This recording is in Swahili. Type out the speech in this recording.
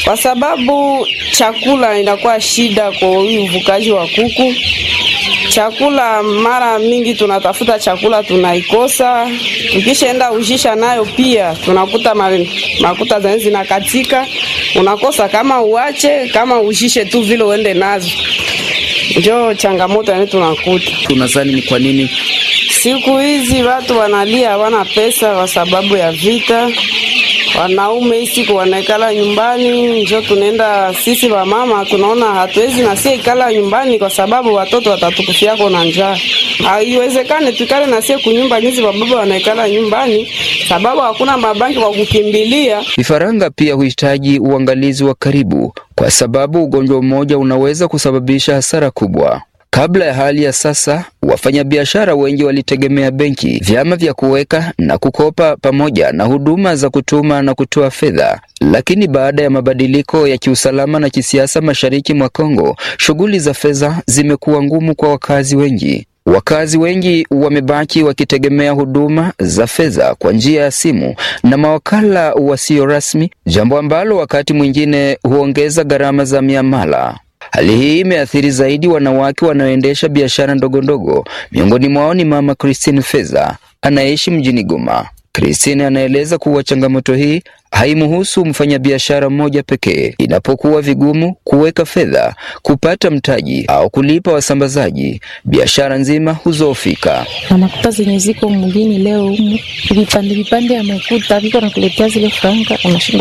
kwa sababu chakula inakuwa shida kwa huyu uvukaji wa kuku. Chakula mara mingi tunatafuta chakula tunaikosa, tukishaenda ushisha nayo pia tunakuta ma, makuta zenye zinakatika, unakosa kama uache kama ushishe tu vile uende nazo, njo changamoto yani tunakuta. Unadhani ni kwa nini Siku hizi watu wanalia hawana pesa kwa sababu ya vita. Wanaume hii siku wanaikala nyumbani, njo tunaenda sisi wamama tunaona hatuwezi na sie ikala nyumbani kwa sababu watoto watatukufiako na njaa. Haiwezekane tukale na sie kunyumba nyizi wababa wanaikala nyumbani sababu hakuna mabanki kwa kukimbilia. vifaranga pia huhitaji uangalizi wa karibu, kwa sababu ugonjwa mmoja unaweza kusababisha hasara kubwa. Kabla ya hali ya sasa, wafanyabiashara wengi walitegemea benki, vyama vya kuweka na kukopa, pamoja na huduma za kutuma na kutoa fedha. Lakini baada ya mabadiliko ya kiusalama na kisiasa mashariki mwa Kongo, shughuli za fedha zimekuwa ngumu kwa wakazi wengi. Wakazi wengi wamebaki wakitegemea huduma za fedha kwa njia ya simu na mawakala wasio rasmi, jambo ambalo wakati mwingine huongeza gharama za miamala. Hali hii imeathiri zaidi wanawake wanaoendesha biashara ndogo ndogo. Miongoni mwao ni Mama Christine Feza anayeishi mjini Goma. Christine anaeleza kuwa changamoto hii haimhusu mfanyabiashara mmoja pekee. Inapokuwa vigumu kuweka fedha, kupata mtaji au kulipa wasambazaji, biashara nzima huzoofika. na makuta zenye ziko mgini leo humu vipande vipande ya makuta viko nakuletea zile franka unashinda